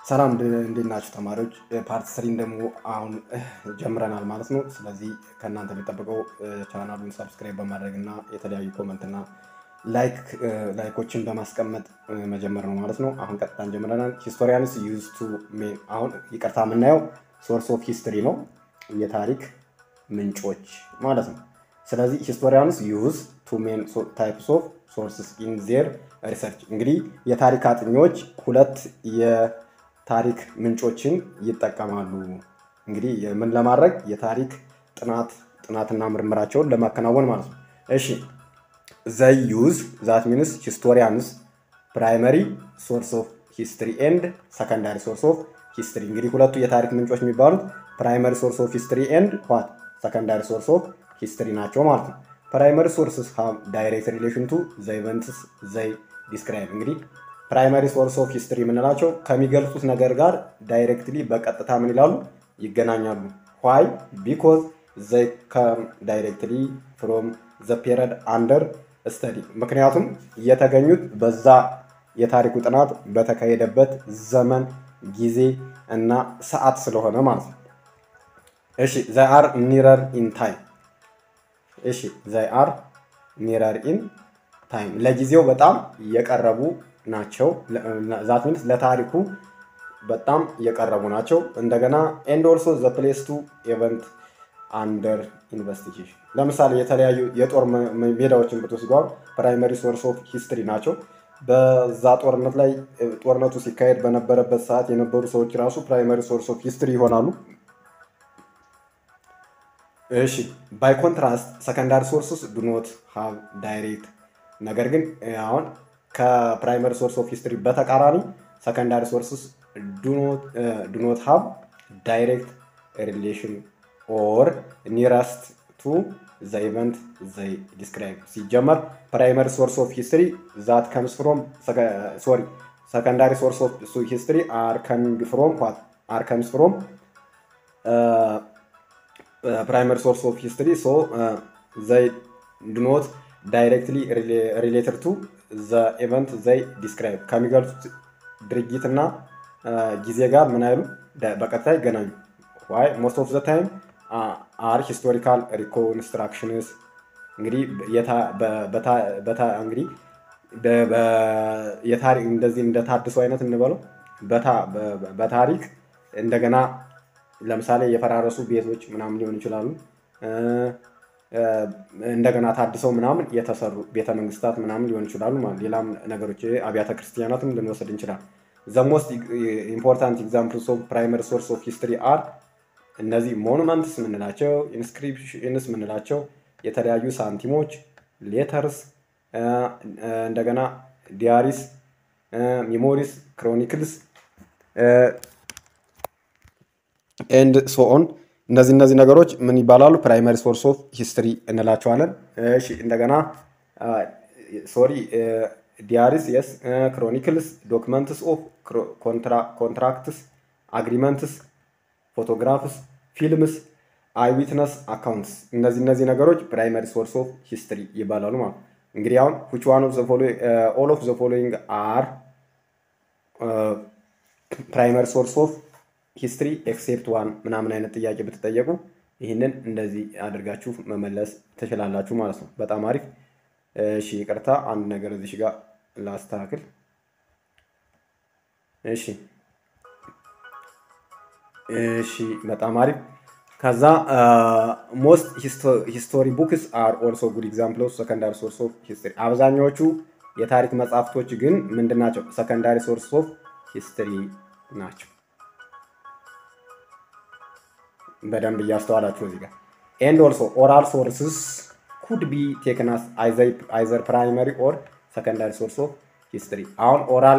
ሰላም እንዴት ናችሁ ተማሪዎች? ፓርት ስሪን ደግሞ አሁን ጀምረናል ማለት ነው። ስለዚህ ከእናንተ የሚጠበቀው ቻናሉን ሰብስክራይብ በማድረግ እና የተለያዩ ኮመንት እና ላይክ ላይኮችን በማስቀመጥ መጀመር ነው ማለት ነው። አሁን ቀጥታን ጀምረናል። ሂስቶሪያንስ ዩዝ ቱ ሜን አሁን ይቅርታ የምናየው ሶርስ ኦፍ ሂስትሪ ነው፣ የታሪክ ምንጮች ማለት ነው። ስለዚህ ሂስቶሪያንስ ዩዝ ቱ ሜን ታይፕስ ኦፍ ሶርስስ ኢን ዜር ሪሰርች እንግዲህ የታሪክ አጥኚዎች ሁለት የታሪክ ምንጮችን ይጠቀማሉ። እንግዲህ ምን ለማድረግ የታሪክ ጥናት ጥናትና ምርምራቸውን ለማከናወን ማለት ነው። እሺ ዘይ ዩዝ ዛት ሚንስ ሂስቶሪያንስ ፕራይመሪ ሶርስ ኦፍ ሂስትሪ ኤንድ ሰከንዳሪ ሶርስ ኦፍ ሂስትሪ እንግዲህ ሁለቱ የታሪክ ምንጮች የሚባሉት ፕራይመሪ ሶርስ ኦፍ ሂስትሪ ኤንድ ዋት ሰከንዳሪ ሶርስ ኦፍ ሂስትሪ ናቸው ማለት ነው። ፕራይመሪ ሶርስስ ሃቭ ዳይሬክት ሪሌሽን ቱ ዘ ኢቨንትስ ዘይ ዲስክራይብ እንግዲህ ፕራይመሪ ሶርስ ኦፍ ሂስትሪ የምንላቸው ከሚገልጹት ነገር ጋር ዳይሬክትሊ በቀጥታ ምን ይላሉ ይገናኛሉ። ዋይ ቢኮዝ ዘይ ከም ዳይሬክትሊ ፍሮም ዘ ፔሪድ አንደር ስተዲ ምክንያቱም የተገኙት በዛ የታሪኩ ጥናት በተካሄደበት ዘመን ጊዜ እና ሰዓት ስለሆነ ማለት ነው። እሺ ዘይ አር ኒረር ኢን ታይም እሺ ዘይ አር ኒረር ኢን ታይም ለጊዜው በጣም የቀረቡ ናቸው። ዛት ሚንስ ለታሪኩ በጣም የቀረቡ ናቸው። እንደገና ኤንድ ኦልሶ ዘ ፕሌስ ቱ ኤቨንት አንደር ኢንቨስቲጌሽን ለምሳሌ የተለያዩ የጦር ሜዳዎችን ብትወስዷል ፕራይመሪ ሶርስ ኦፍ ሂስትሪ ናቸው። በዛ ጦርነት ላይ ጦርነቱ ሲካሄድ በነበረበት ሰዓት የነበሩ ሰዎች ራሱ ፕራይመሪ ሶርስ ኦፍ ሂስትሪ ይሆናሉ። እሺ ባይ ኮንትራስት ሰከንዳሪ ሶርስስ ዱኖት ሃቭ ዳይሬክት ነገር ግን አሁን ከፕራይመሪ ሶርስ ኦፍ ሂስትሪ በተቃራኒ ሰከንዳሪ ሶርስስ ዱኖት ሃቭ ዳይሬክት ሪሌሽን ኦር ኒረስት ቱ ዘ ኢቨንት ዘይ ዲስክራይብ ሲጀመር ፕራይመሪ ሶርስ ኦፍ ሂስትሪ ዛት ከምስ ፍሮም ሶሪ ሰከንዳሪ ሶርስ ኦፍ ሂስትሪ አር ከሚንግ ፍሮም ዋት አር ከምስ ፍሮም ፕራይመሪ ሶርስ ኦፍ ሂስትሪ ሶ ዘይ ዱኖት ዳይሬክትሊ ሪሌትድ ቱ ዘ ኢቨንት ዘይ ዲስክራይብ ከሚገልጹት ድርጊትና ጊዜ ጋር ምን አይሉ በቀጥታ ይገናኙ። ዋይ ሞስት ኦፍ ዘ ታይም አር ሂስቶሪካል ሪኮንስትራክሽንስ እንግዲህ እንግዲህ እንደዚህ እንደ ታድሶ አይነት እንበለው በታሪክ እንደገና ለምሳሌ የፈራረሱ ቤቶች ምናምን ሊሆኑ ይችላሉ። እንደገና ታድሰው ምናምን የተሰሩ ቤተ መንግስታት ምናምን ሊሆኑ ይችላሉ። ሌላም ነገሮች አብያተ ክርስቲያናትም ልንወስድ እንችላል። ዘ ሞስት ኢምፖርታንት ኤግዛምፕልስ ኦፍ ፕራይመሪ ሶርስ ኦፍ ሂስትሪ አር እነዚህ ሞኑመንትስ ምንላቸው፣ ኢንስክሪፕሽንስ ምንላቸው፣ የተለያዩ ሳንቲሞች፣ ሌተርስ፣ እንደገና ዲያሪስ፣ ሚሞሪስ፣ ክሮኒክልስ ኤንድ ሶኦን እነዚህ እነዚህ ነገሮች ምን ይባላሉ? ፕራይመሪ ሶርስ ኦፍ ሂስትሪ እንላቸዋለን። እሺ እንደገና ሶሪ ዲያሪስ የስ ክሮኒክልስ ዶክመንትስ ኦፍ ኮንትራክትስ አግሪመንትስ ፎቶግራፍስ ፊልምስ አይዊትነስ አካውንትስ እነዚህ እነዚህ ነገሮች ፕራይመሪ ሶርስ ኦፍ ሂስትሪ ይባላሉ ማለት እንግዲህ አሁን which one of the following uh, all of the following are uh, primary source of ሂስትሪ ኤክሴፕት ዋን ምናምን አይነት ጥያቄ ብትጠየቁ ይህንን እንደዚህ አድርጋችሁ መመለስ ትችላላችሁ ማለት ነው። በጣም አሪፍ። እሺ ይቅርታ፣ አንድ ነገር እዚህ ጋር ላስተካክል። እሺ እሺ፣ በጣም አሪፍ። ከዛ ሞስት ሂስቶሪ ቡክስ አር ኦልሶ ጉድ ኤግዛምፕል ኦፍ ሰከንዳሪ ሶርስ ኦፍ ሂስትሪ። አብዛኛዎቹ የታሪክ መጽሐፍቶች ግን ምንድን ናቸው? ሰከንዳሪ ሶርስ ኦፍ ሂስትሪ ናቸው። በደንብ እያስተዋላችሁ እዚህ ጋር ኤንድ ኦልሶ ኦራል ሶርስስ ኩድ ቢ ቴክናስ አይዘር ፕራይመሪ ኦር ሰከንዳሪ ሶርስ ኦፍ ሂስትሪ። አሁን ኦራል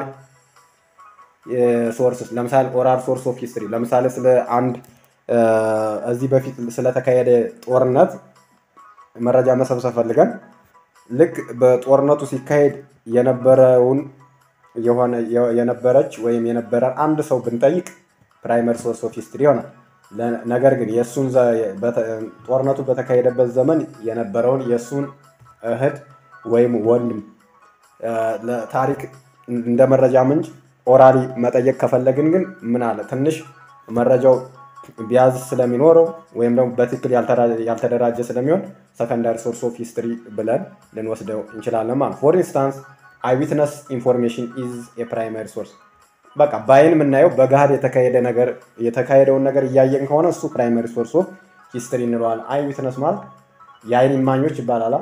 ሶርስስ ለምሳሌ ኦራል ሶርስ ኦፍ ሂስትሪ ለምሳሌ ስለ አንድ እዚህ በፊት ስለተካሄደ ጦርነት መረጃ መሰብሰብ ፈልገን ልክ በጦርነቱ ሲካሄድ የነበረውን የሆነ የነበረች ወይም የነበረ አንድ ሰው ብንጠይቅ ፕራይመሪ ሶርስ ኦፍ ሂስትሪ ይሆናል። ነገር ግን የእሱን ጦርነቱ በተካሄደበት ዘመን የነበረውን የእሱን እህት ወይም ወንድም ለታሪክ እንደ መረጃ ምንጭ ኦራሊ መጠየቅ ከፈለግን ግን ምን አለ ትንሽ መረጃው ቢያዝ ስለሚኖረው ወይም ደግሞ በትክክል ያልተደራጀ ስለሚሆን ሰከንዳሪ ሶርስ ኦፍ ሂስትሪ ብለን ልንወስደው እንችላለን ማለት ፎር ኢንስታንስ አይዊትነስ ኢንፎርሜሽን ኢዝ የፕራይማሪ ሶርስ በቃ በአይን የምናየው በገሃድ የተካሄደ ነገር የተካሄደውን ነገር እያየን ከሆነ እሱ ፕራይማሪ ሶርስ ኦፍ ሂስትሪ እንለዋል። አይ ዊትነስ ማለት የአይን እማኞች ይባላል።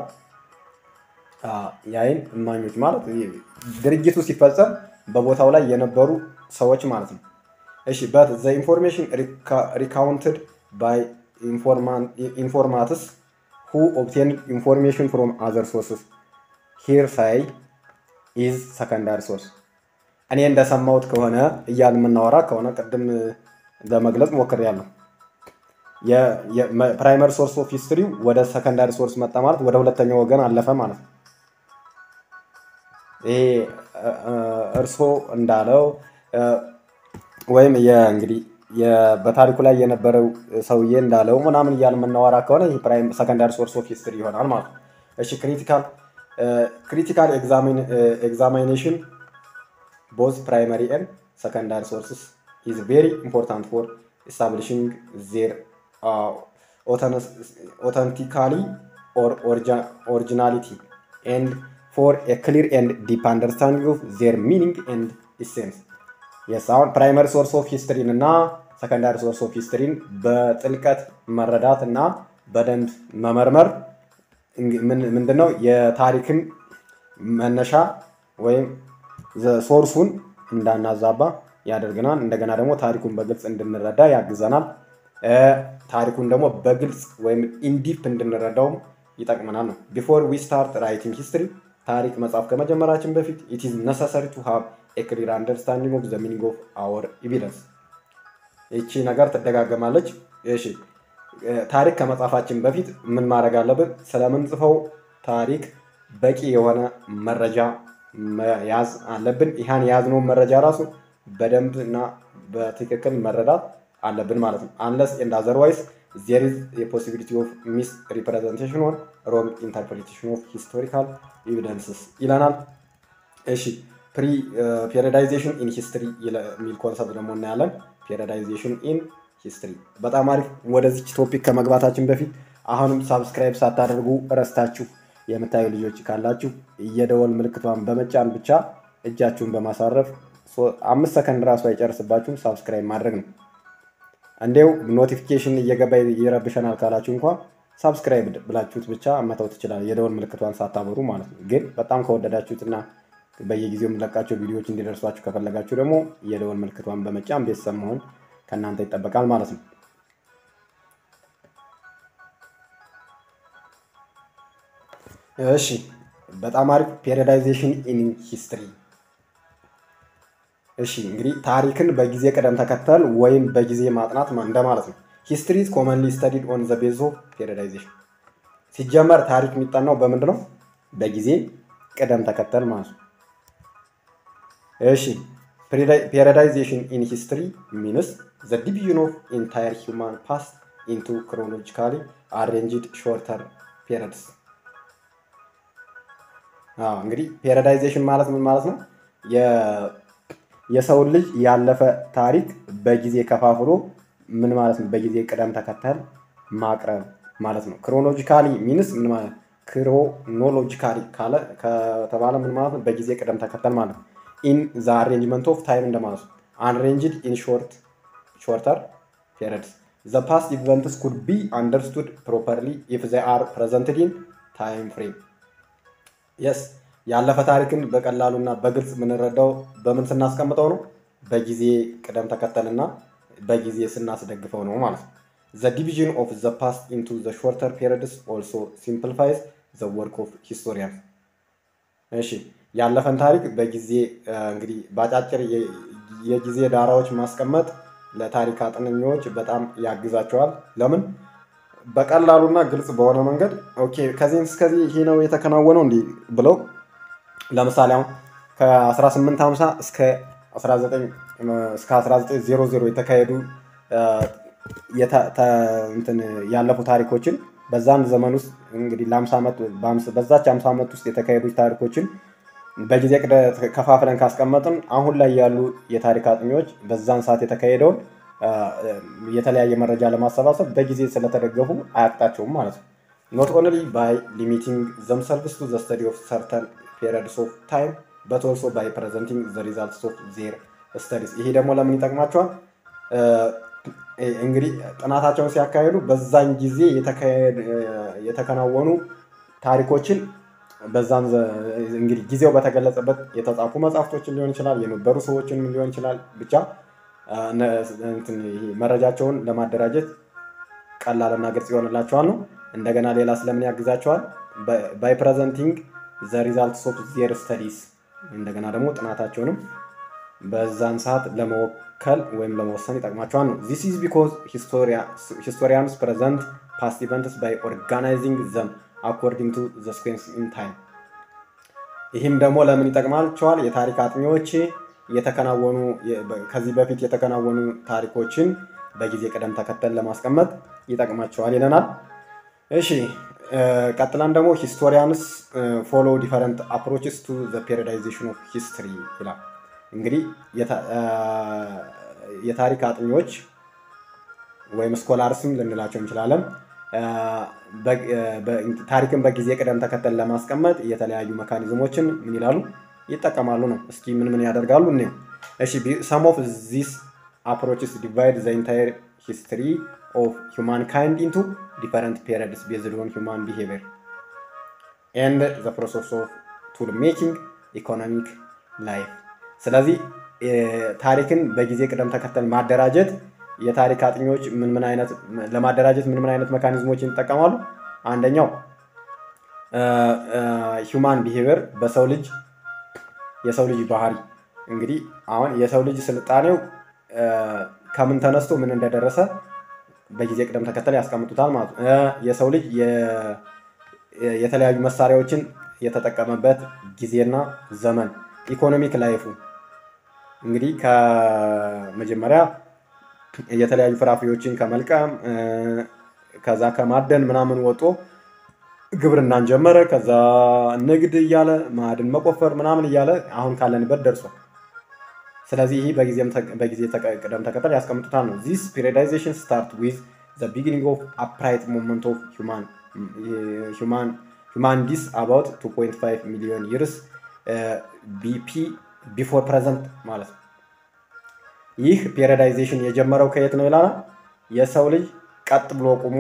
የአይን እማኞች ማለት ድርጊቱ ሲፈጸም በቦታው ላይ የነበሩ ሰዎች ማለት ነው። እሺ በት ዘ ኢንፎርሜሽን ሪካውንትድ ባይ ኢንፎርማትስ ሁ ኦብቴንድ ኢንፎርሜሽን ፍሮም አዘር ሶርስስ ሂር ሳይ ኢዝ ሰከንዳሪ ሶርስ እኔ እንደሰማሁት ከሆነ እያል የምናወራ ከሆነ ቅድም ለመግለጽ ሞክሬያለሁ። ፕራይመሪ ሶርስ ኦፍ ሂስትሪው ወደ ሰከንዳሪ ሶርስ መጣ ማለት ወደ ሁለተኛው ወገን አለፈ ማለት ነው። ይሄ እርሶ እንዳለው ወይም እንግዲህ በታሪኩ ላይ የነበረው ሰውዬ እንዳለው ምናምን እያል የምናወራ ከሆነ ይህ ሰከንዳሪ ሶርስ ኦፍ ሂስትሪ ይሆናል ማለት ነው። እሺ ክሪቲካል ክሪቲካል ኤግዛሚኔሽን ቦዝ ፕራይመሪ ኤንድ ሰከንዳሪ ሶርስስ ኢዝ ቬሪ ኢምፖርታንት ፎር ኢስታብሊሽንግ ዜር ኦተንቲካሊ ኦር ኦሪጂናሊቲ ኤንድ ፎር ኤ ክሊር ኤንድ ዲፕ አንደርስታንዲንግ ኦፍ ዜር ሚኒንግ ኤንድ ኢሴንስ የስ አሁን ፕራይመሪ ሶርስ ኦፍ ሂስትሪን እና ሰከንዳሪ ሶርስ ኦፍ ሂስትሪን በጥልቀት መረዳት እና በደንብ መመርመር ምንድነው የታሪክን መነሻ ወይም ሶርሱን እንዳናዛባ ያደርገናል። እንደገና ደግሞ ታሪኩን በግልጽ እንድንረዳ ያግዘናል። ታሪኩን ደግሞ በግልጽ ወይም ኢንዲፕ እንድንረዳውም ይጠቅመናል ነው። ቢፎር ዊ ስታርት ራይቲንግ ሂስትሪ ታሪክ መጻፍ ከመጀመራችን በፊት ኢት ኢዝ ነሰሰሪ ቱ ሃቭ ኤ ክሊር አንደርስታንዲንግ ኦፍ ዘ ሚኒንግ ኦፍ አወር ኤቪደንስ። ይቺ ነገር ትደጋገማለች። እሺ ታሪክ ከመጻፋችን በፊት ምን ማድረግ አለብን? ስለምንጽፈው ታሪክ በቂ የሆነ መረጃ መያዝ አለብን። ይህን የያዝነውን መረጃ ራሱ በደንብ እና በትክክል መረዳት አለብን ማለት ነው። አንለስ ኤንድ አዘርዋይስ ዜር ኢዝ የፖሲቢሊቲ ኦፍ ሚስ ሪፕሬዘንቴሽን ኦር ሮንግ ኢንተርፕሬቴሽን ኦፍ ሂስቶሪካል ኤቪደንስስ ይለናል። እሺ ፕሪ ፔሪዳይዜሽን ኢን ሂስትሪ የሚል ኮንሰፕት ደግሞ እናያለን። ፔሪዳይዜሽን ኢን ሂስትሪ በጣም አሪፍ። ወደዚች ቶፒክ ከመግባታችን በፊት አሁንም ሳብስክራይብ ሳታደርጉ እረስታችሁ የምታዩ ልጆች ካላችሁ የደወል ምልክቷን በመጫን ብቻ እጃችሁን በማሳረፍ አምስት ሰከንድ ራሱ አይጨርስባችሁም ሳብስክራይብ ማድረግ ነው። እንዲው ኖቲፊኬሽን እየገባ ይረብሸናል ካላችሁ እንኳ ሳብስክራይብ ብላችሁት ብቻ መተው ትችላል፣ የደወል ምልክቷን ሳታበሩ ማለት ነው። ግን በጣም ከወደዳችሁትና በየጊዜው የምለቃቸው ቪዲዮዎች እንዲደርሷችሁ ከፈለጋችሁ ደግሞ የደወል ምልክቷን በመጫን ቤተሰብ መሆን ከእናንተ ይጠበቃል ማለት ነው። እሺ በጣም አሪፍ ፔሪዳይዜሽን ኢን ሂስትሪ። እሺ እንግዲህ ታሪክን በጊዜ ቅደም ተከተል ወይም በጊዜ ማጥናት እንደማለት ነው። ሂስትሪ ኮመንሊ ስተዲድ ኦን ዘ ቤዝ ኦፍ ፔሪዳይዜሽን። ሲጀመር ታሪክ የሚጠናው በምንድን ነው? በጊዜ ቅደም ተከተል ማለት ነው። እሺ ፔሪዳይዜሽን ኢን ሂስትሪ ሚንስ ዘ ዲቪዥን ኦፍ ኢንታየር ሂውማን ፓስት ኢንቱ ክሮኖሎጂካሊ አሬንጅድ ሾርተር ፔሪድስ እንግዲህ ፔሪዳይዜሽን ማለት ምን ማለት ነው? የሰውን ልጅ ያለፈ ታሪክ በጊዜ ከፋፍሎ ምን ማለት ነው? በጊዜ ቅደም ተከተል ማቅረብ ማለት ነው። ክሮኖሎጂካሊ ሚንስ ምን ማለት ክሮኖሎጂካሊ ካለ ከተባለ ምን ማለት ነው? በጊዜ ቅደም ተከተል ማለት ነው። ኢን ዘ አሬንጅመንት ኦፍ ታይም እንደማለት ነው። አንሬንጅድ ኢን ሾርት ሾርተር ፔሪድስ ዘ ፓስት ኢቨንትስ ኩድ ቢ አንደርስቱድ ፕሮፐርሊ ኢፍ ዘ አር ፕሬዘንትድ ኢን ታይም ፍሬም የስ ያለፈ ታሪክን በቀላሉና በግልጽ የምንረዳው በምን ስናስቀምጠው ነው? በጊዜ ቅደም ተከተልና በጊዜ ስናስደግፈው ነው ማለት ነው። ዘ ዲቪዥን ኦፍ ዘ ፓስት ኢንቱ ዘ ሾርተር ፔሪድስ ኦልሶ ሲምፕሊፋይዝ ዘ ወርክ ኦፍ ሂስቶሪያን። እሺ ያለፈን ታሪክ በጊዜ እንግዲህ በአጫጭር የጊዜ ዳራዎች ማስቀመጥ ለታሪክ አጥነኞች በጣም ያግዛቸዋል። ለምን? በቀላሉና ግልጽ በሆነ መንገድ ኦኬ ከዚህም እስከዚህ ይሄ ነው የተከናወነው እንዲህ ብለው ለምሳሌ አሁን ከ1850 እስከ 1900 የተካሄዱ ያለፉ ታሪኮችን በዛን ዘመን ውስጥ እንግዲህ ለ50 ዓመት በዛች 50 ዓመት ውስጥ የተካሄዱ ታሪኮችን በጊዜ ቅደት ከፋፍለን ካስቀመጥን አሁን ላይ ያሉ የታሪክ አጥኚዎች በዛን ሰዓት የተካሄደውን የተለያየ መረጃ ለማሰባሰብ በጊዜ ስለተደገፉ አያቅጣቸውም ማለት ነው። ኖት ኦንሊ ባይ ሊሚቲንግ ዘምሰልቭስ ቱ ዘ ስተዲ ኦፍ ሰርተን ፔሪድስ ኦፍ ታይም በት ኦልሶ ባይ ፕሬዘንቲንግ ዘ ሪዛልትስ ኦፍ ዜር ስተዲስ። ይሄ ደግሞ ለምን ይጠቅማቸዋል? እንግዲህ ጥናታቸውን ሲያካሄዱ በዛን ጊዜ የተከናወኑ ታሪኮችን በዛን እንግዲህ ጊዜው በተገለጸበት የተጻፉ መጽሐፍቶችን ሊሆን ይችላል፣ የነበሩ ሰዎችንም ሊሆን ይችላል። ብቻ መረጃቸውን ለማደራጀት ቀላልና ግልጽ ይሆንላቸዋል ነው። እንደገና ሌላ ስለምን ያግዛቸዋል? ባይ ፕሬዘንቲንግ ዘ ሪዛልትስ ኦፍ ዜር ስተዲስ እንደገና ደግሞ ጥናታቸውንም በዛን ሰዓት ለመወከል ወይም ለመወሰን ይጠቅማቸዋል ነው። ዚስ ኢዝ ቢኮዝ ሂስቶሪያንስ ፕሬዘንት ፓስት ኢቨንትስ ባይ ኦርጋናይዚንግ ዘም አኮርዲንግ ቱ ዘ ስኩዌንስ ኢን ታይም። ይህም ደግሞ ለምን ይጠቅማቸዋል? የታሪክ አጥኚዎች የተከናወኑ ከዚህ በፊት የተከናወኑ ታሪኮችን በጊዜ ቅደም ተከተል ለማስቀመጥ ይጠቅማቸዋል ይለናል። እሺ ቀጥለን ደግሞ ሂስቶሪያንስ ፎሎ ዲፈረንት አፕሮችስ ቱ ዘ ፔሪዳይዜሽን ኦፍ ሂስትሪ ይላል። እንግዲህ የታሪክ አጥኚዎች ወይም ስኮላርስም ልንላቸው እንችላለን ታሪክን በጊዜ ቅደም ተከተል ለማስቀመጥ የተለያዩ መካኒዝሞችን ምን ይላሉ ይጠቀማሉ ነው። እስኪ ምን ምን ያደርጋሉ እንየው። እሺ ሰም ኦፍ ዚስ አፕሮችስ ዲቫይድ ዘ ኢንታየር ሂስትሪ ኦፍ ሁማን ካይንድ ኢንቱ ዲፈረንት ፔሪድስ ቤዝድ ኦን ሁማን ቢሄቪየር ኤንድ ዘ ፕሮሰስ ኦፍ ቱል ሜኪንግ ኢኮኖሚክ ላይፍ። ስለዚህ ታሪክን በጊዜ ቅደም ተከተል ማደራጀት የታሪክ አጥኚዎች ምን ምን አይነት ለማደራጀት ምን ምን አይነት መካኒዝሞችን ይጠቀማሉ? አንደኛው ሂውማን ቢሄቪየር በሰው ልጅ የሰው ልጅ ባህሪ እንግዲህ አሁን የሰው ልጅ ስልጣኔው ከምን ተነስቶ ምን እንደደረሰ በጊዜ ቅደም ተከተል ያስቀምጡታል ማለት ነው። የሰው ልጅ የተለያዩ መሳሪያዎችን የተጠቀመበት ጊዜና ዘመን፣ ኢኮኖሚክ ላይፉ እንግዲህ ከመጀመሪያ የተለያዩ ፍራፍሬዎችን ከመልቀም ከዛ ከማደን ምናምን ወጦ ግብርናን ጀመረ። ከዛ ንግድ እያለ ማዕድን መቆፈር ምናምን እያለ አሁን ካለንበት ደርሷል። ስለዚህ ይህ በጊዜ ቅደም ተከተል ያስቀምጡታል ነው። ዚስ ፔሪዳይዜሽን ስታርት ዊዝ ዘ ቢጊኒንግ ኦፍ አፕራይት ሞመንት ኦፍ ሁማንዲስ አባውት 2.5 ሚሊዮን ይርስ ቢፒ ቢፎር ፕሬዘንት ማለት ነው። ይህ ፔሪዳይዜሽን የጀመረው ከየት ነው ይላል። የሰው ልጅ ቀጥ ብሎ ቁሞ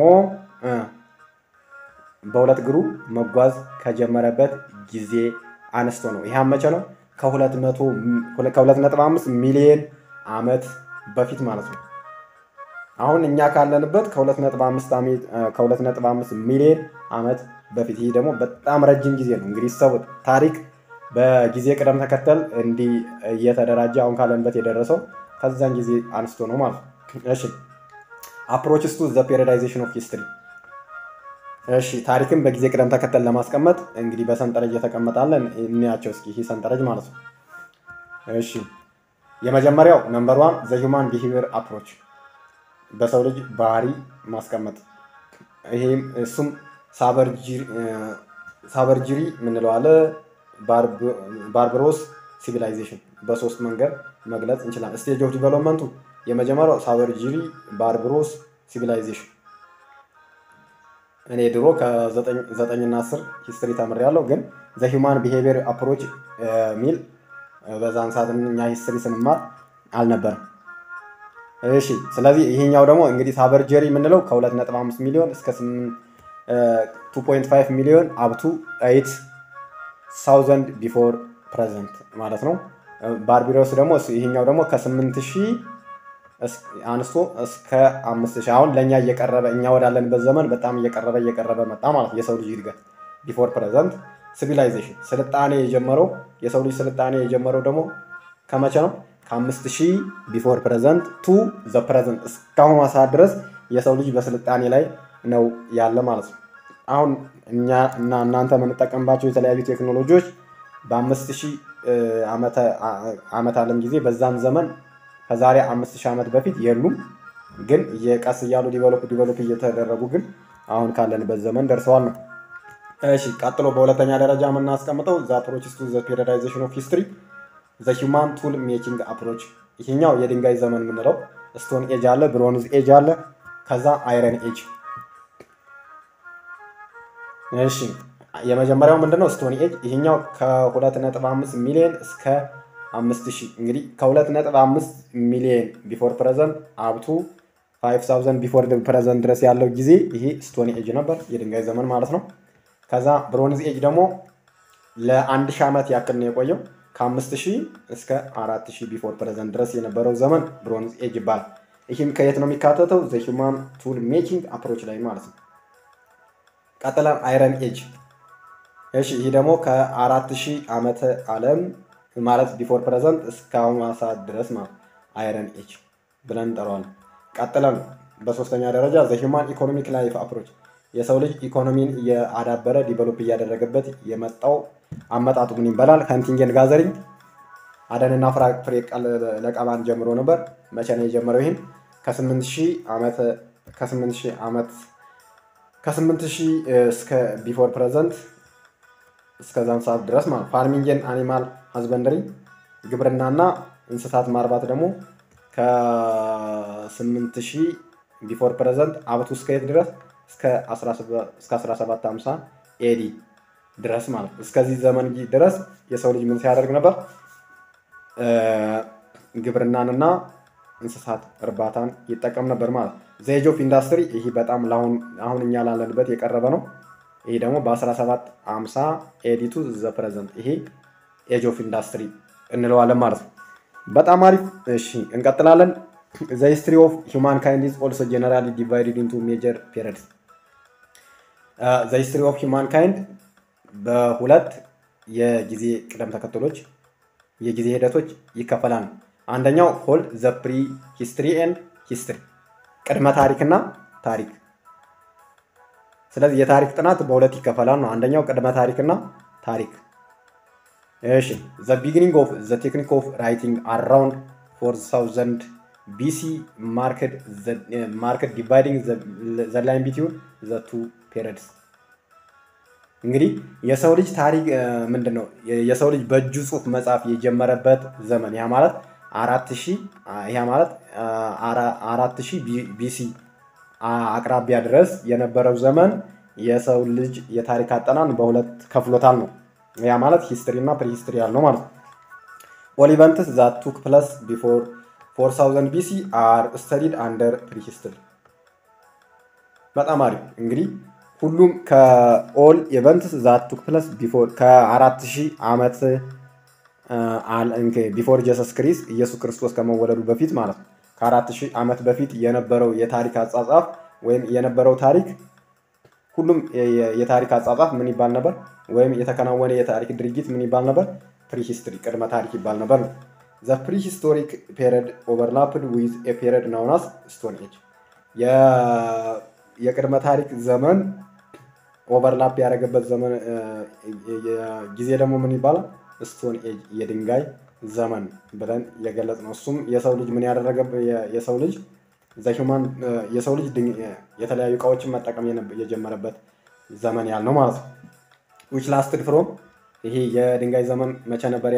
በሁለት እግሩ መጓዝ ከጀመረበት ጊዜ አነስቶ ነው። ይህ መቼ ነው? ከሁለት ነጥብ አምስት ሚሊዮን ዓመት በፊት ማለት ነው። አሁን እኛ ካለንበት ከሁለት ነጥብ አምስት ሚሊዮን ዓመት በፊት። ይህ ደግሞ በጣም ረጅም ጊዜ ነው። እንግዲህ ሰቡት ታሪክ በጊዜ ቅደም ተከተል እንዲህ እየተደራጀ አሁን ካለንበት የደረሰው ከዛን ጊዜ አንስቶ ነው ማለት ነው። እሺ አፕሮችስ ቱ ዘ ፔሪዳይዜሽን ኦፍ ሂስትሪ እሺ ታሪክን በጊዜ ቅደም ተከተል ለማስቀመጥ እንግዲህ በሰንጠረዥ የተቀመጣለን እንያቸው እስኪ ይህ ሰንጠረዥ ማለት ነው። እሺ የመጀመሪያው ነምበር ዋን ዘ ሂውማን ቢሄቪየር አፕሮች በሰው ልጅ ባህሪ ማስቀመጥ ይሄም እሱም ሳበርጅሪ የምንለው አለ ባርበሮስ ሲቪላይዜሽን በሶስት መንገድ መግለጽ እንችላለን። ስቴጅ ኦፍ ዲቨሎፕመንቱ የመጀመሪያው ሳበርጅሪ ባርበሮስ ሲቪላይዜሽን እኔ ድሮ ከዘጠኝና አስር ሂስትሪ ተምሬያለሁ፣ ግን ዘ ሂውማን ቢሄቪየር አፕሮች ሚል በዛን ሰዓት እኛ ሂስትሪ ስንማር አልነበረም። እሺ ስለዚህ ይሄኛው ደግሞ እንግዲህ ሳበርጀሪ የምንለው ከ2.5 ሚሊዮን እስከ 2.5 ሚሊዮን አብቱ 8 ሳውዘንድ ቢፎር ፕሬዘንት ማለት ነው። ባርቢሮስ ደግሞ ይሄኛው ደግሞ ከ8 ሺህ አንስቶ እስከ 5 ሺህ አሁን ለእኛ እየቀረበ እኛ ወዳለንበት ዘመን በጣም እየቀረበ እየቀረበ መጣ ማለት የሰው ልጅ እድገት ቢፎር ፕሬዘንት ሲቪላይዜሽን ስልጣኔ የጀመረው የሰው ልጅ ስልጣኔ የጀመረው ደግሞ ከመቼ ነው? ከአምስት ሺህ ቢፎር ፕሬዘንት ቱ ዘ ፕሬዘንት እስካሁን ሰዓት ድረስ የሰው ልጅ በስልጣኔ ላይ ነው ያለ ማለት ነው። አሁን እኛ እና እናንተ የምንጠቀምባቸው የተለያዩ ቴክኖሎጂዎች በአምስት ሺህ ዓመት ዓለም ጊዜ በዛን ዘመን ከዛሬ አምስት ሺህ ዓመት በፊት የሉም። ግን የቀስ እያሉ ዲቨሎፕ ዲቨሎፕ እየተደረጉ ግን አሁን ካለንበት ዘመን ደርሰዋል ነው። እሺ ቀጥሎ በሁለተኛ ደረጃ የምናስቀምጠው ዘ አፕሮችስ ቱ ዘ ፔሪዳይዜሽን ኦፍ ሂስትሪ ዘ ሂውማን ቱል ሜኪንግ አፕሮች። ይሄኛው የድንጋይ ዘመን የምንለው ስቶን ኤጅ አለ፣ ብሮንዝ ኤጅ አለ፣ ከዛ አይረን ኤጅ። እሺ የመጀመሪያው ምንድነው? ስቶን ኤጅ። ይሄኛው ከ2.5 ሚሊዮን እስከ 5000 እንግዲህ ከ2.5 ሚሊዮን ቢፎር ፕሬዘንት አብቱ 5000 ቢፎር ፕሬዘንት ድረስ ያለው ጊዜ ይሄ ስቶን ኤጅ ነበር፣ የድንጋይ ዘመን ማለት ነው። ከዛ ብሮንዝ ኤጅ ደግሞ ለአንድ ሺህ ዓመት ያክል ነው የቆየው። ከአምስት ሺህ እስከ አራት ሺህ ቢፎር ፕሬዘንት ድረስ የነበረው ዘመን ብሮንዝ ኤጅ ይባላል። ይህም ከየት ነው የሚካተተው? ዘ ሂውማን ቱል ሜኪንግ አፕሮች ላይ ማለት ነው። ቀጥለን አይረን ኤጅ። እሺ ይህ ደግሞ ከአራት ሺህ ዓመተ ዓለም ማለት ቢፎር ፕሬዘንት እስካሁኑ ሰዓት ድረስ ማለት አይረን ኤጅ ብለን እንጠራዋለን። ቀጥለን በሶስተኛ ደረጃ ዘ ሂውማን ኢኮኖሚክ ላይፍ አፕሮች የሰው ልጅ ኢኮኖሚን እያዳበረ ዲቨሎፕ እያደረገበት የመጣው አመጣጡ ምን ይባላል? ሃንቲንግን ጋዘሪንግ አደንና ፍራፍሬ ለቀማን ጀምሮ ነበር። መቼ ነው የጀመረው? ይህም ከስምንት ሺህ ዓመት ከስምንት ሺህ ዓመት ከስምንት ሺህ እስከ ቢፎር ፕሬዘንት እስከዛም ሰዓት ድረስ ማለት ፋርሚንግን አኒማል ሀዝበንደሪ ግብርናና እንስሳት ማርባት ደግሞ ከስምንት ሺህ ቢፎር ፕሬዘንት አብቱ እስከ የት ድረስ እስከ 1750 ኤዲ ድረስ ማለት እስከዚህ ዘመን ድረስ የሰው ልጅ ምን ሲያደርግ ነበር? ግብርናንና እንስሳት እርባታን ይጠቀም ነበር ማለት ዘኤጅ ኦፍ ኢንዱስትሪ ይህ በጣም አሁን እኛ ላለንበት የቀረበ ነው። ይህ ደግሞ በ1750 ኤዲቱ ዘ ፕሬዘንት ይሄ ኤጅ ኦፍ ኢንዱስትሪ እንለዋለን ማለት ነው። በጣም አሪፍ። እሺ እንቀጥላለን። ዘ ሂስትሪ ኦፍ ሂውማን ካይንድ ኢዝ ኦልሶ ጀነራሊ ዲቫይድድ ኢንቱ ሜጀር ፔሪድስ ዘ ሂስትሪ ኦፍ ሂውማን ካይንድ በሁለት የጊዜ ቅደም ተከተሎች የጊዜ ሂደቶች ይከፈላል። አንደኛው ሆልድ ዘ ፕሪ ሂስትሪ ኤንድ ሂስትሪ ቅድመ ታሪክና ታሪክ። ስለዚህ የታሪክ ጥናት በሁለት ይከፈላል ነው። አንደኛው ቅድመ ታሪክና ታሪክ። እሺ ዘ ቢጊኒንግ ኦፍ ዘ ቴክኒክ ኦፍ ራይቲንግ አራውንድ ፎር ሳውዘንድ ቢሲ ማርክት ዲቫይዲንግ ዘ ላይን ቢትዊን ዘ ቱ ፔሪድስ እንግዲህ የሰው ልጅ ታሪክ ምንድን ነው? የሰው ልጅ በእጁ ጽሑፍ መጻፍ የጀመረበት ዘመን ያ ማለት አራት ሺህ ያ ማለት አራት ሺህ ቢሲ አቅራቢያ ድረስ የነበረው ዘመን የሰው ልጅ የታሪክ አጠናን በሁለት ከፍሎታል ነው። ያ ማለት ሂስትሪ እና ፕሪሂስትሪ ያልነው ማለት ነው። ኦል ኢቨንትስ ዛት ቱክ ፕለስ ቢፎር ፎር ሳውዘንድ ቢሲ አር ስተዲድ አንደር ፕሪሂስትሪ። በጣም አሪፍ እንግዲህ ሁሉም ከኦል ኢቨንትስ ዛት ቱክ ፕለስ ቢፎር ከአራት ሺህ ዓመት ቢፎር ጀሰስ ክሪስ ኢየሱስ ክርስቶስ ከመወለዱ በፊት ማለት ነው። ከአራት ሺህ ዓመት በፊት የነበረው የታሪክ አጻጻፍ ወይም የነበረው ታሪክ ሁሉም የታሪክ አጻጻፍ ምን ይባል ነበር? ወይም የተከናወነ የታሪክ ድርጊት ምን ይባል ነበር? ፕሪሂስትሪ ቅድመ ታሪክ ይባል ነበር ነው። ዘ ፕሪሂስቶሪክ ፔሪድ ኦቨርላፕድ ዊዝ ኤ ፔሪድ ናውናስ ስቶን ኤጅ የቅድመ ታሪክ ዘመን ኦቨርላፕ ያደረገበት ዘመን ጊዜ ደግሞ ምን ይባላል? ስቶን ኤጅ የድንጋይ ዘመን ብለን የገለጽ ነው። እሱም የሰው ልጅ ምን ያደረገ የሰው ልጅ ዘሂውማን የሰው ልጅ የተለያዩ እቃዎችን መጠቀም የጀመረበት ዘመን ያልነው ማለት ነው። ዊች ላስትድ ፍሮም ይሄ የድንጋይ ዘመን መቼ ነበር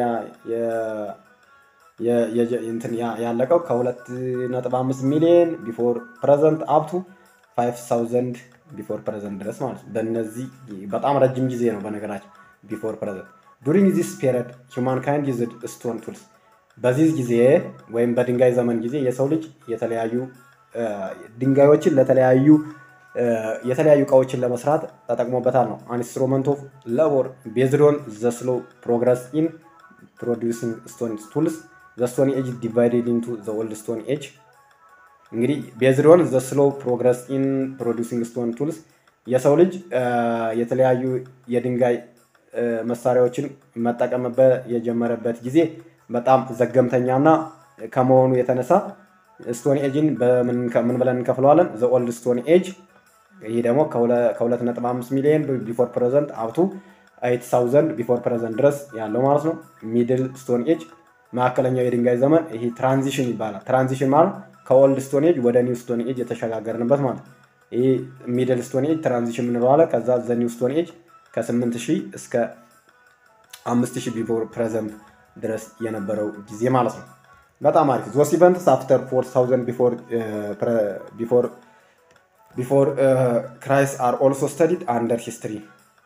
ያለቀው? ከሁለት ነጥብ አምስት ሚሊዮን ቢፎር ፕሬዘንት አፕቱ ፋይቭ ሳውዘንድ ቢፎር ፕሬዘንት ድረስ ማለት ነው። በእነዚህ በጣም ረጅም ጊዜ ነው በነገራችን ቢፎር ፕሬዘንት ዱሪንግ ዚስ ፔሪድ ሂውማን ካይንድ ዩዝድ ስቶን ቱልስ በዚህ ጊዜ ወይም በድንጋይ ዘመን ጊዜ የሰው ልጅ የተለያዩ ድንጋዮችን ለተለያዩ የተለያዩ እቃዎችን ለመስራት ተጠቅሞበታል ነው። ኢንስትሩመንት ኦፍ ሌቦር ቤዝድ ኦን ዘ ስሎ ፕሮግረስ ኢን ፕሮዲውሲንግ ስቶን ቱልስ ዘ ስቶን ኤጅ ዲቫይድድ ኢንቱ ዘ ኦልድ ስቶን ኤጅ እንግዲህ ቤዝድ ኦን ዘ ስሎ ፕሮግረስ ኢን ፕሮዲውሲንግ ስቶን ቱልስ የሰው ልጅ የተለያዩ የድንጋይ መሳሪያዎችን መጠቀም የጀመረበት ጊዜ በጣም ዘገምተኛና ከመሆኑ የተነሳ ስቶን ኤጅን ምን ብለን እንከፍለዋለን? ዘ ኦልድ ስቶን ኤጅ። ይህ ደግሞ ከ2.5 ሚሊዮን ቢፎር ፕሬዘንት አብቱ ኤይት ሳውዘንድ ቢፎር ፕሬዘንት ድረስ ያለው ማለት ነው። ሚድል ስቶን ኤጅ መካከለኛው የድንጋይ ዘመን ይሄ ትራንዚሽን ይባላል። ትራንዚሽን ማለት ከኦልድ ስቶን ኤጅ ወደ ኒው ስቶን ኤጅ የተሸጋገርንበት ማለት ነው። ይህ ሚድል ስቶን ኤጅ ትራንዚሽን የምንለዋለን። ከዛ ዘ ኒው ስቶን ኤጅ ከ8000 እስከ 5000 ቢፎር ፕሬዘንት ድረስ የነበረው ጊዜ ማለት ነው። በጣም አሪፍ ዞስ ኢቨንትስ አፍተር 4000 ቢፎር ቢፎር ቢፎር ክራይስ አር ኦልሶ ስተዲድ አንደር ሂስትሪ።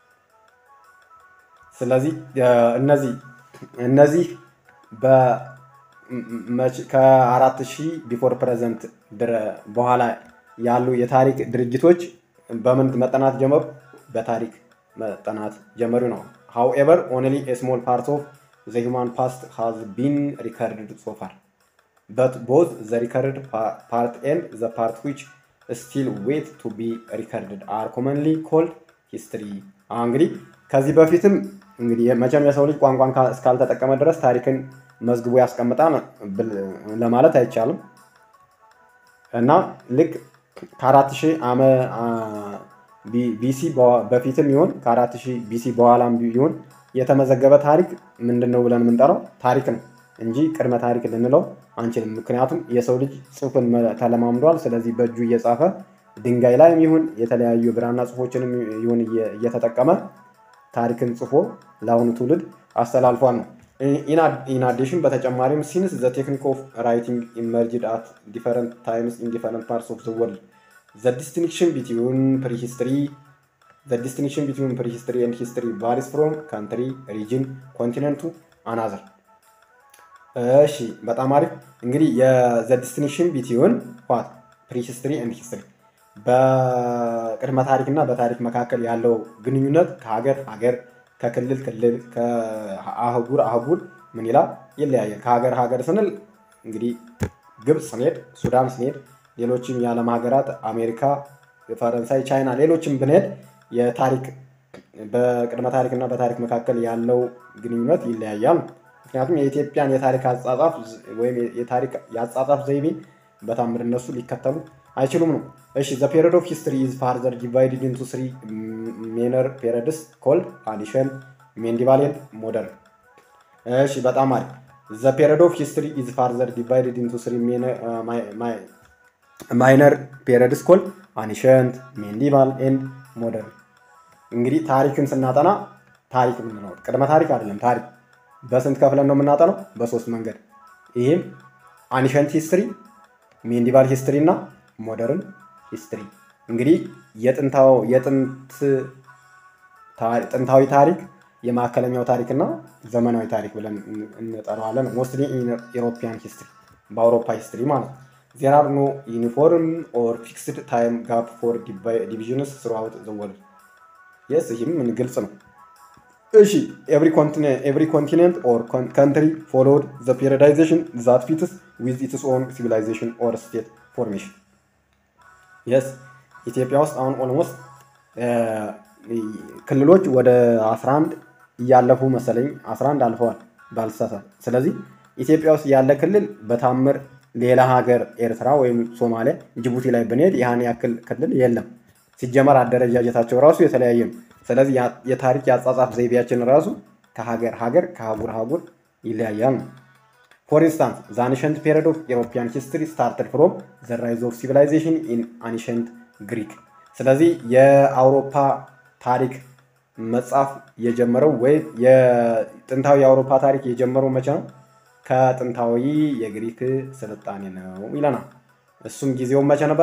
ስለዚህ እነዚህ እነዚህ ከአራት ሺህ ቢፎር ፕሬዘንት በኋላ ያሉ የታሪክ ድርጅቶች በምን መጠናት ጀመሩ? በታሪክ መጠናት ጀመሩ ነው። ሃውኤቨር ኦንሊ ስሞል ፓርት ኦፍ ዘ ሂውማን ፓስት ሃዝ ቢን ሪከርድድ ሶፋር በት ቦዝ ዘ ሪከርድ ፓርት ኤንድ ዘ ፓርት ዊች ስቲል ዌት ቱ ቢ ሪከርድድ አር ኮመንሊ ኮልድ ሂስትሪ። እንግዲህ ከዚህ በፊትም እንግዲህ መቼም የሰው ልጅ ቋንቋን እስካልተጠቀመ ድረስ ታሪክን መዝግቦ ያስቀምጣል ለማለት አይቻልም እና ልክ ከአራት ሺህ ዓመ ቢሲ በፊትም ይሁን ከአራት ሺህ ቢሲ በኋላም ይሁን የተመዘገበ ታሪክ ምንድን ነው ብለን የምንጠራው ታሪክ ነው እንጂ ቅድመ ታሪክ ልንለው አንችልም። ምክንያቱም የሰው ልጅ ጽሑፍን ተለማምዷል። ስለዚህ በእጁ እየጻፈ ድንጋይ ላይም ይሁን የተለያዩ ብራና ጽሑፎችንም ይሁን እየተጠቀመ ታሪክን ጽፎ ለአሁኑ ትውልድ አስተላልፏል ነው። ኢንአዲሽን በተጨማሪም ሲንስ ዘ ቴክኒክ ኦፍ ራይቲንግ ኢመርጅድ አት ዲፈረንት ታይምስ ኢን ዲፈረንት ፓርትስ ኦፍ ዘ ወርልድ ዘ ዲስቲንክሽን ቢትዊን ፕሪሂስትሪ ዘ ዲስቲንክሽን ቢትዊን ፕሪሂስትሪ ኤንድ ሂስትሪ ቫሪስ ፍሮም ካንትሪ ሪጅን ኮንቲነንቱ አናዘር። እሺ በጣም አሪፍ እንግዲህ የዘ ዲስቲንክሽን ቢትዊን ዋት ፕሪሂስትሪ ኤንድ ሂስትሪ በቅድመ ታሪክ እና በታሪክ መካከል ያለው ግንኙነት ከሀገር ሀገር ከክልል ክልል ከአህጉር አህጉር ምን ይላል ይለያያል። ከሀገር ሀገር ስንል እንግዲህ ግብፅ ስንሄድ፣ ሱዳን ስንሄድ፣ ሌሎችም የዓለም ሀገራት አሜሪካ፣ ፈረንሳይ፣ ቻይና ሌሎችም ብንሄድ የታሪክ በቅድመ ታሪክ እና በታሪክ መካከል ያለው ግንኙነት ይለያያል። ምክንያቱም የኢትዮጵያን የታሪክ አጻጻፍ ወይም የታሪክ የአጻጻፍ ዘይቤ በታምር እነሱ ሊከተሉ አይችሉም ነው። እሺ ዘ ፔሪድ ኦፍ ሂስትሪ ኢዝ ፋርዘር ዲቫይድድ ኢንቱ ስሪ ሜነር ፔሪድስ ኮልድ አዲሽን ሜንዲቫል ኤንድ ሞደርን። እሺ በጣም አሪፍ ዘ ፔሪድ ኦፍ ሂስትሪ ኢዝ ፋርዘር ዲቫይድድ ኢንቱ ስሪ ማይነር ፔሪድስ ኮልድ አኒሸንት ሜንዲቫል ኤንድ ሞደርን። እንግዲህ ታሪክን ስናጠና ታሪክ የምንለው ቅድመ ታሪክ አይደለም። ታሪክ በስንት ከፍለን ነው የምናጠነው? በሶስት መንገድ። ይህም አኒሸንት ሂስትሪ፣ ሜንዲቫል ሂስትሪ እና ሞደርን ሂስትሪ እንግዲህ ጥንታዊ ታሪክ የማዕከለኛው ታሪክ እና ዘመናዊ ታሪክ ብለን እንጠራዋለን። ሞስትሊ ኢሮፒያን ሂስትሪ በአውሮፓ ሂስትሪ ማለት ነው። ዜር አር ኖ ዩኒፎርም ኦር ፊክስድ ታይም ጋፕ ፎር ዲቪዥንስ ስሩአውት ዘ ወርልድ የስ ይህም ምን ግልጽ ነው። እሺ ኤቭሪ ኮንቲኔንት ኦር ካንትሪ ፎሎድ ዘ ፔሪዳይዜሽን ዛት ፊትስ ዊዝ ኢትስ ኦን ሲቪላይዜሽን ኦር ስቴት ፎርሜሽን የስ ኢትዮጵያ ውስጥ አሁን ኦልሞስት ክልሎች ወደ 11 እያለፉ መሰለኝ 11 አልፈዋል ባልሳሳት። ስለዚህ ኢትዮጵያ ውስጥ ያለ ክልል በታምር ሌላ ሀገር ኤርትራ ወይም ሶማሊያ፣ ጅቡቲ ላይ ብንሄድ ያህን ያክል ክልል የለም። ሲጀመር አደረጃጀታቸው ራሱ የተለያየ ነው። ስለዚህ የታሪክ የአጻጻፍ ዘይቤያችን ራሱ ከሀገር ሀገር ከአህጉር አህጉር ይለያያል ነው። ፎር ኢንስታንስ ዘ አንሸንት ፔሪድ ኦፍ ኢሮፒያን ሂስትሪ ስታርትድ ፍሮም ዘ ራይዝ ኦፍ ሲቪላይዜሽን ኢን አንሸንት ግሪክ። ስለዚህ የአውሮፓ ታሪክ መጻፍ የጀመረው ወይም የጥንታዊ የአውሮፓ ታሪክ የጀመረው መቼ ነው? ከጥንታዊ የግሪክ ስልጣኔ ነው ይለናል። እሱም ጊዜውን መቼ ነበር?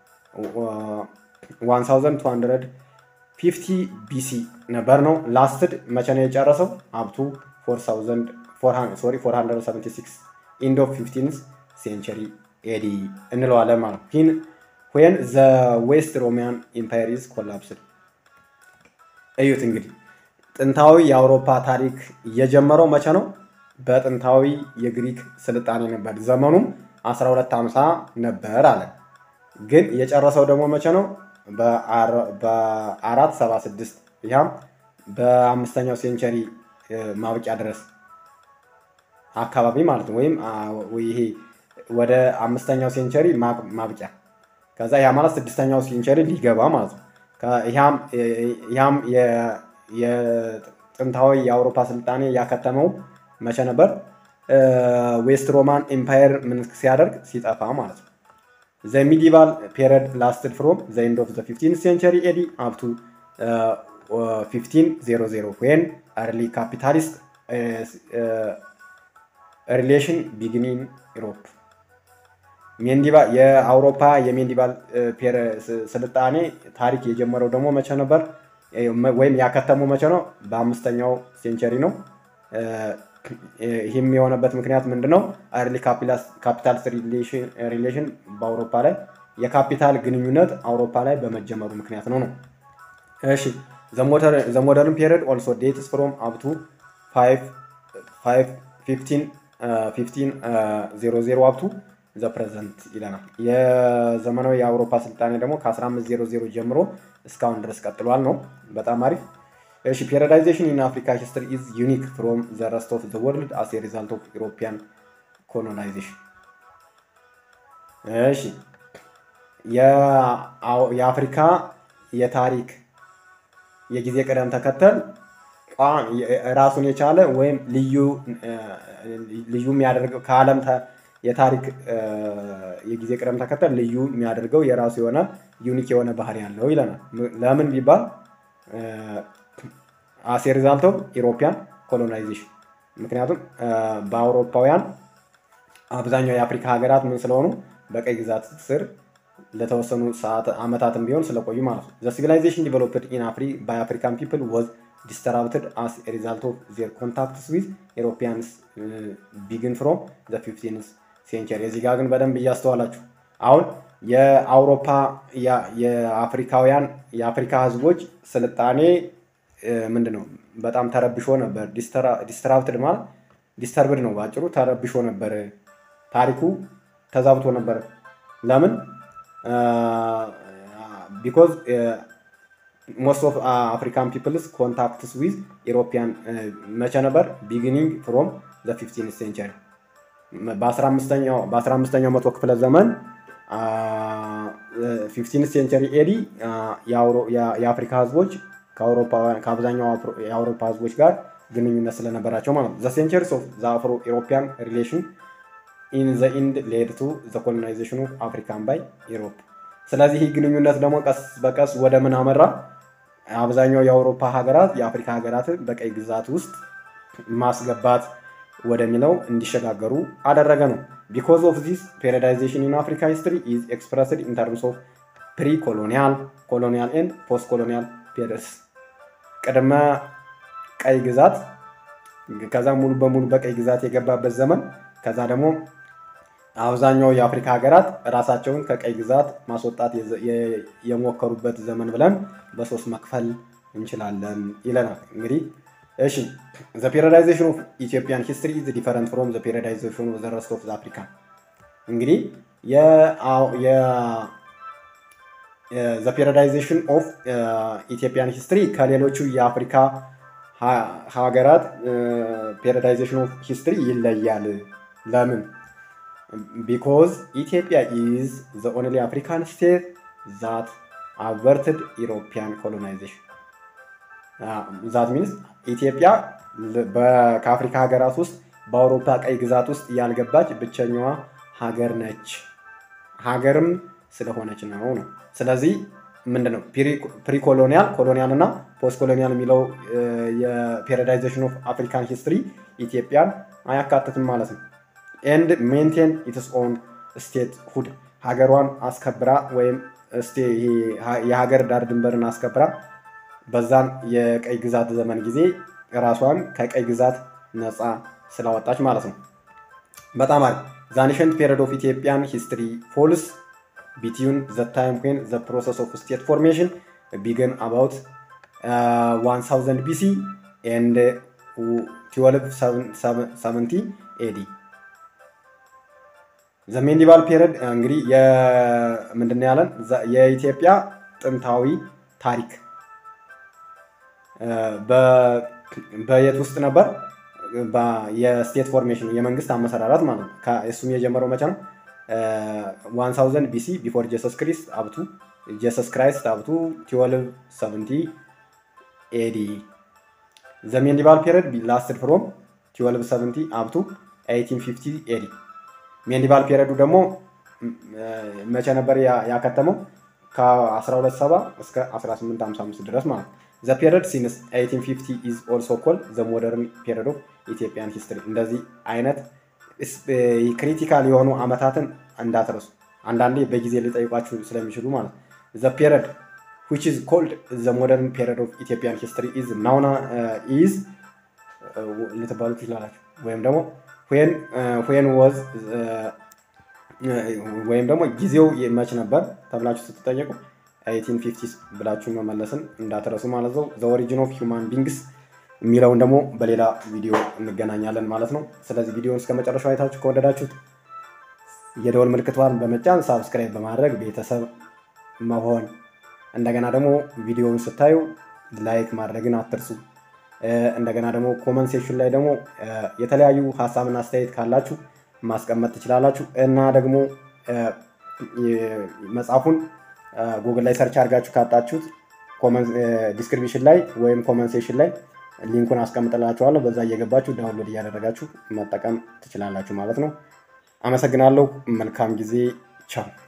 1250 ቢሲ ነበር ነው። ላስትድ መቼ ነው የጨረሰው? አብቱ 476 ኢንድ ኦፍ 15 ሴንቸሪ ኤዲ እንለዋለን ማለት ነው። ሂን ዌን ዘ ዌስት ሮሚያን ኢምፓየር ኢዝ ኮላፕስድ። እዩት እንግዲህ ጥንታዊ የአውሮፓ ታሪክ የጀመረው መቼ ነው? በጥንታዊ የግሪክ ስልጣኔ ነበር። ዘመኑም 1250 ነበር አለ። ግን የጨረሰው ደግሞ መቼ ነው? በ476 ያም በአምስተኛው ሴንቸሪ ማብቂያ ድረስ አካባቢ ማለት ነው። ወይም ይሄ ወደ አምስተኛው ሴንቸሪ ማብቂያ ከዛ ያ ማለት ስድስተኛው ሴንቸሪ ሊገባ ማለት ነው። ያም የጥንታዊ የአውሮፓ ስልጣኔ ያከተመው መቼ ነበር? ዌስት ሮማን ኤምፓየር ምን ሲያደርግ ሲጠፋ ማለት ነው። ዘ ሚዲቫል ፔሪድ ላስትድ ፍሮም ዘ ኤንድ ኦፍ ዘ ፊፍቲን ሴንቸሪ ኤዲ አፕቱ 1500 ዌን አርሊ ካፒታሊስት ሪሌሽን ቢግኒን ኢሮፕ የአውሮፓ የሜንዲቫል ስልጣኔ ታሪክ የጀመረው ደግሞ መቼ ነበር? ወይም ያከተመው መቼ ነው? በአምስተኛው ሴንቸሪ ነው። ይህም የሆነበት ምክንያት ምንድን ነው? አርሊ ካፒታል ሪሌሽን በአውሮፓ ላይ የካፒታል ግንኙነት አውሮፓ ላይ በመጀመሩ ምክንያት ነው ነው። እሺ ዘሞደርን ፔሪድ ኦልሶ ዴትስ ፍሮም አፕቱ 1500 አፕቱ ዘ ፕሬዘንት ይለናል። የዘመናዊ የአውሮፓ ስልጣኔ ደግሞ ከ1500 ጀምሮ እስካሁን ድረስ ቀጥሏል ነው። በጣም አሪፍ። እሺ ፔሪዳይዜሽን ኢን አፍሪካ ሂስትሪ ኢዝ ዩኒክ ፍሮም ዘ ረስት ኦፍ ዘ ወርልድ አስ ኤ ሪዛልት ኦፍ ኢሮፒያን ኮሎናይዜሽን። እሺ የአፍሪካ የታሪክ የጊዜ ቅደም ተከተል ራሱን የቻለ ወይም ልዩ ልዩ የሚያደርገው ከዓለም የታሪክ የጊዜ ቅደም ተከተል ልዩ የሚያደርገው የራሱ የሆነ ዩኒክ የሆነ ባህሪ ያለው ይለናል። ለምን ቢባል አሴ ሪዛልት ኦፍ ኢሮፒያን ኮሎናይዜሽን ምክንያቱም በአውሮፓውያን አብዛኛው የአፍሪካ ሀገራት ምን ስለሆኑ በቀይ ግዛት ስር ለተወሰኑ ሰዓት ዓመታትም ቢሆን ስለቆዩ ማለት ነው። ዘ ሲቪላይዜሽን ዲቨሎፕድ ኢን አፍሪ ባይ አፍሪካን ፒፕል ወዝ ዲስተራፕትድ አስ ሪዛልት ኦፍ ዜር ኮንታክትስ ዊዝ ኤሮፒያንስ ቢግን ፍሮም ዘ ፊፍቲንስ ሴንቸሪ። እዚህ ጋር ግን በደንብ እያስተዋላችሁ አሁን የአውሮፓ የአፍሪካውያን የአፍሪካ ህዝቦች ስልጣኔ ምንድን ነው በጣም ተረብሾ ነበር። ዲስተራፕትድ ማለት ዲስተርብድ ነው ባጭሩ፣ ተረብሾ ነበር። ታሪኩ ተዛብቶ ነበር። ለምን ቢኮዝ ሞስት ኦፍ አፍሪካን ፒፕልስ ኮንታክትስ ዊዝ ኢሮፒያን መቼ ነበር? ቢጊኒንግ ፍሮም ዘ ፊፍቲን ሴንቸሪ በ15ኛው መቶ ክፍለ ዘመን ፊፍቲን ሴንቸሪ ኤዲ የአፍሪካ ህዝቦች ከአብዛኛው የአውሮፓ ህዝቦች ጋር ግንኙነት ስለነበራቸው ማለት ነው። ዘ ሴንቸሪስ ኦፍ ዘ አፍሮ ኢሮፒያን ሪሌሽን ኢን ዘ ኢንድ ሌድ ቱ ዘ ኮሎናይዜሽን ኦፍ አፍሪካን ባይ ኢሮፕ። ስለዚህ ይህ ግንኙነት ደግሞ ቀስ በቀስ ወደ ምን አመራ? አብዛኛው የአውሮፓ ሀገራት የአፍሪካ ሀገራትን በቀይ ግዛት ውስጥ ማስገባት ወደሚለው እንዲሸጋገሩ አደረገ ነው። ቢኮዝ ኦፍ ዚስ ፔሪዳይዜሽን ኢን አፍሪካ ሂስትሪ ኢዝ ኤክስፕረስድ ኢን ተርምስ ኦፍ ፕሪ ኮሎኒያል ኮሎኒያል ኤንድ ፖስት ኮሎኒያል ፔሪድስ ቅድመ ቀይ ግዛት ከዛ ሙሉ በሙሉ በቀይ ግዛት የገባበት ዘመን ከዛ ደግሞ አብዛኛው የአፍሪካ ሀገራት ራሳቸውን ከቀይ ግዛት ማስወጣት የሞከሩበት ዘመን ብለን በሶስት መክፈል እንችላለን ይለናል። እንግዲህ እሺ ዘ ፔሪዳይዜሽን ኦፍ ኢትዮጵያን ሂስትሪ ኢዝ ዲፈረንት ፍሮም ዘ ፔሪዳይዜሽን ኦፍ ዘ ረስት ኦፍ አፍሪካ። እንግዲህ ዘ ፔሪዳይዜሽን ኦፍ ኢትዮጵያን ሂስትሪ ከሌሎቹ የአፍሪካ ሀገራት ፔሪዳይዜሽን ኦፍ ሂስትሪ ይለያል። ለምን? ቢኮዝ ኢትዮጵያ ኢዝ ዘ ኦንሊ አፍሪካን ስቴት ዛት አቨርትድ ኢሮፒያን ኮሎናይዜሽን ዛት ሚንስ ኢትዮጵያ ከአፍሪካ ሀገራት ውስጥ በአውሮፓ ቀይ ግዛት ውስጥ ያልገባች ብቸኛዋ ሀገር ነች። ሀገርም ስለሆነች ነው ነው። ስለዚህ ምንድን ነው ፕሪኮሎኒያል ኮሎኒያል እና ፖስት ኮሎኒያል የሚለው የፔሪዳይዜሽን ኦፍ አፍሪካን ሂስትሪ ኢትዮጵያን አያካትትም ማለት ነው። ኤንድ ሜንቴን ኢትስ ኦን ስቴት ሁድ ሀገሯን አስከብራ ወይም የሀገር ዳር ድንበርን አስከብራ በዛን የቀይ ግዛት ዘመን ጊዜ ራሷን ከቀይ ግዛት ነፃ ስላወጣች ማለት ነው። በጣም አሪፍ ዛኒሸንት ፔሪድ ኦፍ ኢትዮጵያን ሂስትሪ ፎልስ ቢትዊን ዘ ታይም ዌን ዘ ፕሮሰስ ኦፍ ስቴት ፎርሜሽን ቢገን አባውት 1000 ቢሲ ኤንድ 1270 ኤዲ ዘ ሜዲቫል ፔሪድ እንግዲህ ምንድን ነው ያለን የኢትዮጵያ ጥንታዊ ታሪክ በየት ውስጥ ነበር? የስቴት ፎርሜሽን የመንግስት አመሰራራት ማለት ነው። እሱም የጀመረው መቼ ነው? 1000 ቢሲ ቢፎር ጀሰስ ክሪስት አብቱ ጀሰስ ክራይስት አብቱ 1270 ኤዲ ዘ ሜዲቫል ፔሪድ ላስትድ ፍሮም 1270 አብቱ 1850 ኤዲ ሜዲቫል ፔሪዱ ደግሞ መቼ ነበር ያከተመው? ከ1270 እስከ 1855 ድረስ ማለት ነው። ዘ ፔሪድ ሲንስ 1850 ኢዝ ኦልሶ ኮል ዘ ሞደርን ፔሪድ ኦፍ ኢትዮጵያን ሂስትሪ። እንደዚህ አይነት ክሪቲካል የሆኑ አመታትን እንዳትረሱ። አንዳንዴ በጊዜ ሊጠይቋችሁ ስለሚችሉ ማለት ነው። ዘ ፔሪድ which is called the modern period of Ethiopian history is now is ልትባሉ ትችላላችሁ ወይም ደግሞ when when was ወይም ደግሞ ጊዜው መች ነበር ተብላችሁ ስትጠየቁ 1850 ብላችሁ መመለስን እንዳትረሱ ማለት ነው። ዘ ኦሪጂን ኦፍ ሂውማን ቢንግስ የሚለውን ደግሞ በሌላ ቪዲዮ እንገናኛለን ማለት ነው። ስለዚህ ቪዲዮውን እስከ መጨረሻው አይታችሁ ከወደዳችሁት የደወል ምልክቷን በመጫን ሳብስክራይብ በማድረግ ቤተሰብ መሆን እንደገና ደግሞ ቪዲዮውን ስታዩ ላይክ ማድረግን አትርሱ። እንደገና ደግሞ ኮመንት ሴክሽን ላይ ደግሞ የተለያዩ ሀሳብና አስተያየት ካላችሁ ማስቀመጥ ትችላላችሁ እና ደግሞ መጽሐፉን ጉግል ላይ ሰርች አድርጋችሁ ካጣችሁት ዲስክሪፕሽን ላይ ወይም ኮመንት ሴክሽን ላይ ሊንኩን አስቀምጥላችኋለሁ። በዛ እየገባችሁ ዳውንሎድ እያደረጋችሁ መጠቀም ትችላላችሁ ማለት ነው። አመሰግናለሁ። መልካም ጊዜ። ቻው